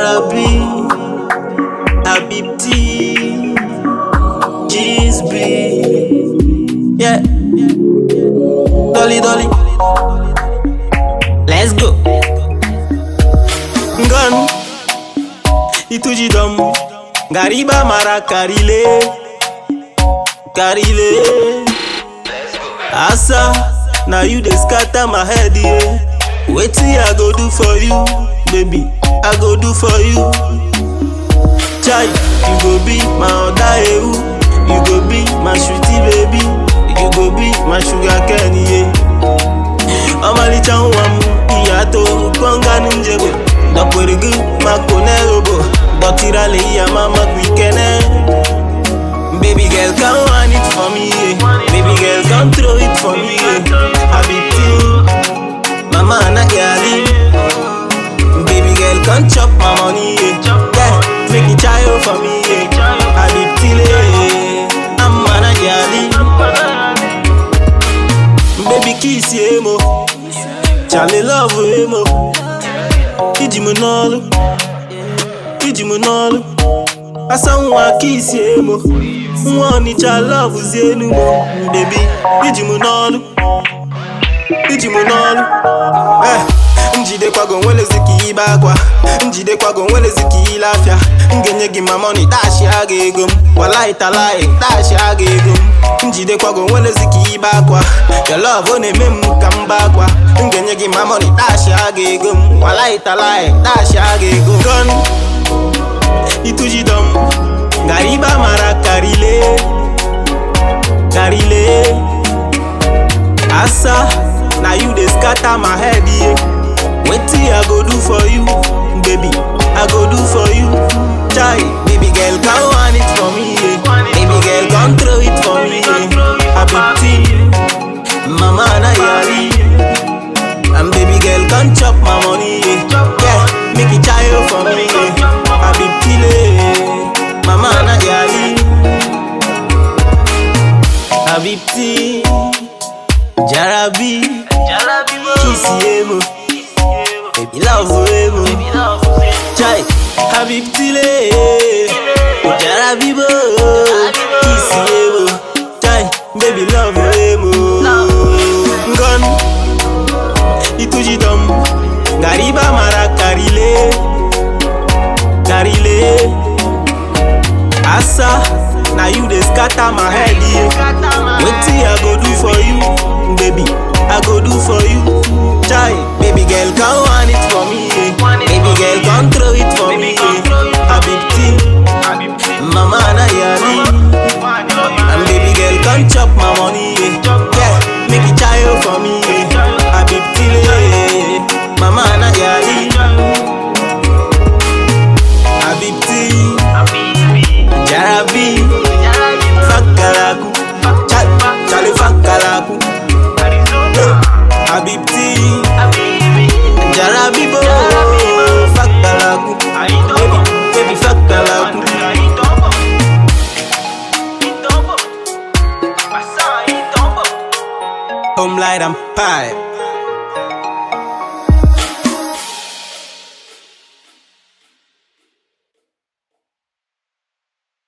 Jarabi, Abibti, Gisby, yeah. Dolly Dolly, let's go. Gun, Ituji dom, Gariba Mara Karile, Karile. Asa, now you dey scatter my head, yeah. Wetin I go do for you, baby? I go do for you. Chai, you go be my other ewu. You go be my sweetie baby. You go be my sugar candy, yeah. Ọmalịcha nwa m, ìyá tó gbọ̀ngàn njebe. Dọ̀pẹ̀rẹ̀gù máa kò nẹ́rọ̀bọ̀. Dọ̀tíralẹ̀ ìyá máa má kú ìkẹ́nẹ́. Baby girl, come on it for me, yeah. Baby girl, come throw it for me, yeah. I be Mama na gali Baby girl come chop my money yeah. yeah. Make it child for me yeah. I be tile I'm na gali Baby kiss ye mo Charlie love ye mo Iji mo nolu Iji mo nolu Asa nwa kiss ye mo Nwa onicha love zienu mo Baby iji mo nolu iji mụ n'ọrụ Eh, njidekwago nwelezi ka ibe akwa njidekwago nwelezi ka ile afịa m ga-enye gị ma mọni dashi aga ego m walai talai dashi aga ego m njidekwago nwelezi ka ibe akwa your love ọ na-eme m ka m ba akwa m ga-enye gị ma mọni dashi aga ego m walai talai dashi aga ego gon itujidom gariba mara karile karile asa na you dey scatter my head yeah. wetin i go do for you baby i go do for you chai baby girl come on it for me yeah. baby girl come throw it for me yeah. abiti mama na yari and baby girl come chop my money yeah. yeah. make it child for me yeah. abiti le mama na yari abiti jarabi. Kiss emo, baby love emo. Chai, Habib Tile, Jarabibo. Kiss emo, Chai, baby love emo. Gun, Ituji dom, Gariba Mara Karile, Karile. Asa, now you dey scatter my head, yeah. Wetin I go do for you, baby? I go do for you. Chai, baby girl, come on it for me. Yeah. Baby girl, come throw it for me. Yeah. Habibti, mama na yari. And baby girl, come chop my money. Yeah, yeah. make it child for me. Yeah. Habibti, le, mama na yari. Habibti, Jarabi, Fakalaku, Chale Fakalaku. Habibti Jarabibo Fakalaku Baby, baby Fakalaku Home light and pipe